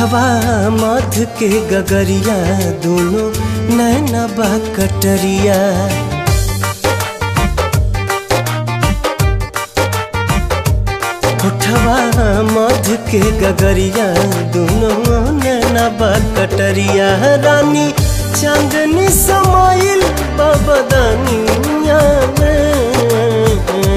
होठवा मध के गगरिया दोनों नैना बा कटरिया होठवा मध के गगरिया दोनों नैना बा कटरिया रानी चांदनी समाइल बबदनिया में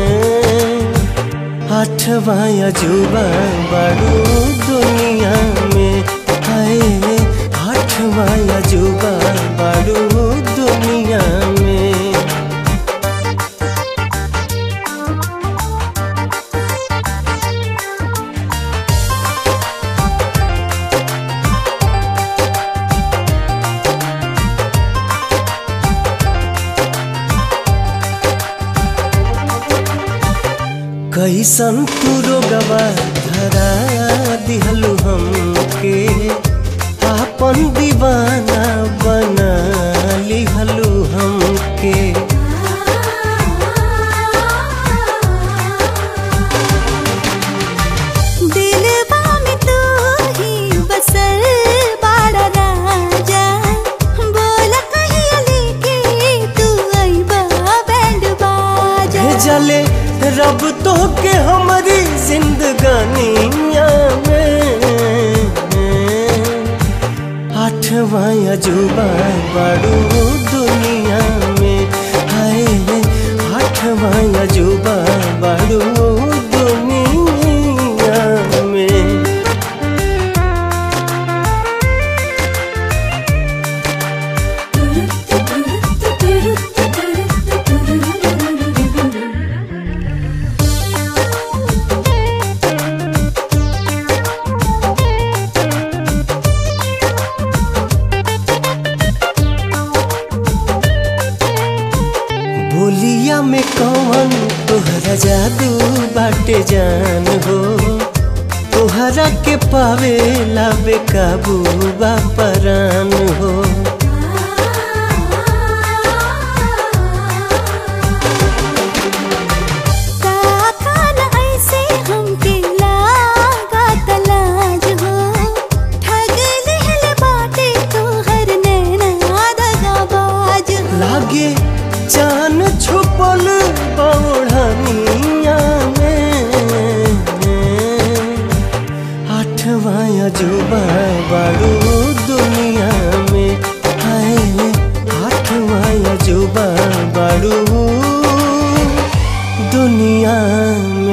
आठवा अजूबा बड़ू दुनिया में हाय आठवा अजूबा बड़ू दुनिया में कैसन तू रोगवा धरा दिहलु हमके आपन दीवाना बना लिहलु हमके दिलवा में तू ही बसल बाड़ा राजा बोला कहिया लेके तू अइबा बैंड बाजा भेजले रब तो के हमारी जिंदगानिया में आठवा अजूबा बड़ू दुनिया में हाय आठवा अजूबा बड़ू दुनिया में बोलिया में कौन तोहरा जादू बाटे जान हो तोहरा के पावे ला बेकाबू बा परान हो ताकान ऐसे हमके लागा तलाज हो ठग लेहले बाटे तोहर नैना दगाबाज हो लागे जान छुपल बौढ़निया में आठवा अजूबा बड़ू दुनिया में हाय आठवा अजूबा बड़ू दुनिया